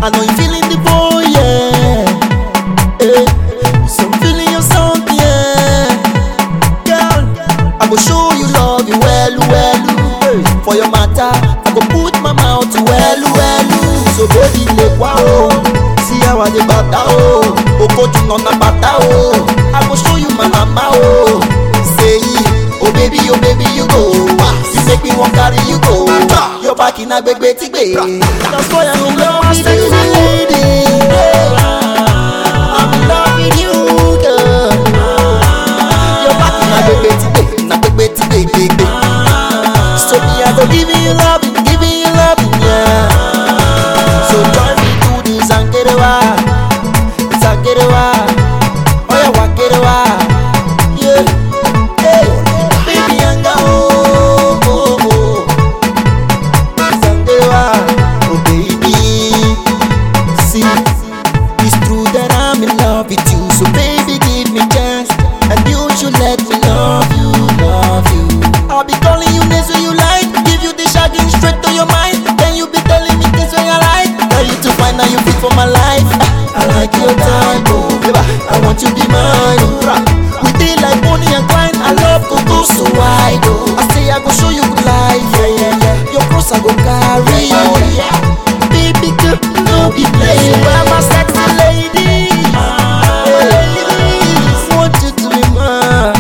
I know you feeling the boy, yeah. Eh, so I'm feeling your song, yeah. Girl, I go show you love you well, well. For your matter, I go put my mouth well, well. So baby, le wow. See how I dey bata oh. Okoju nona bata oh. I go show you my mama oh. Say, oh baby, oh baby, you go. You make me want carry you go. Your back in a big betty bay. That's why I'm in love with you, lady. I'm in love with you, girl. Your back in a big betty bay, in a big betty bay, big bay. So me, I go giving you loving, giving you loving, yeah. So join me to this and get it wild, this and get it wild. Oh yeah, walk it wild, yeah. Hey, baby, I'm oh, oh, oh. This and get it wild, oh baby. See, it's true that I'm in love with you. So baby, give me chance, and you should let me love you, love you. I'll be calling you names when you like, give you the shagging straight to your mind. Then you be telling me things when I like. Tell you to find out you fit for my life. I like your type, oh, baby. I want you to be mine, oh. We did like Bonnie and Clyde. I love go go so wide, oh. I say I go show you good life, yeah, yeah, yeah. Your cross I go carry, yeah. Baby girl, no be play. You are my sexy lady. Ladies, want you to be mine.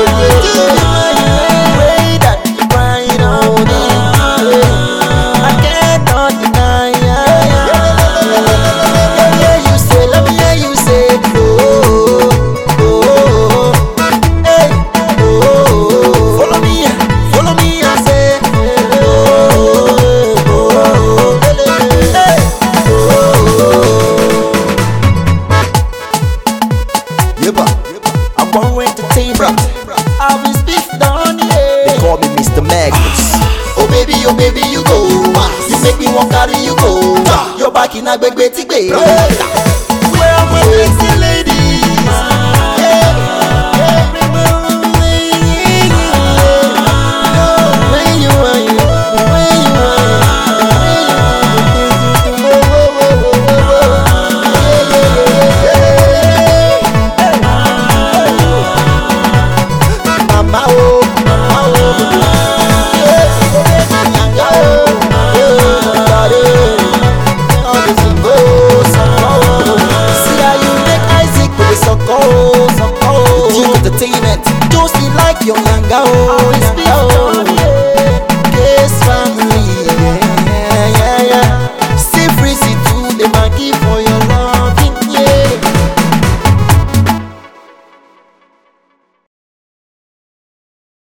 Way that you crying on me. I cannot deny. Yeah, you say, let me hear you say, oh, oh, oh, hey, oh, follow me, follow me, I say, oh, oh, hey, Yeba, I'm going to entertain I've been speak down they here. call me Mr. Magnus. Oh baby, oh baby, you go. You make me want carry you go. Your back in a big betty bay. Where am I, sexy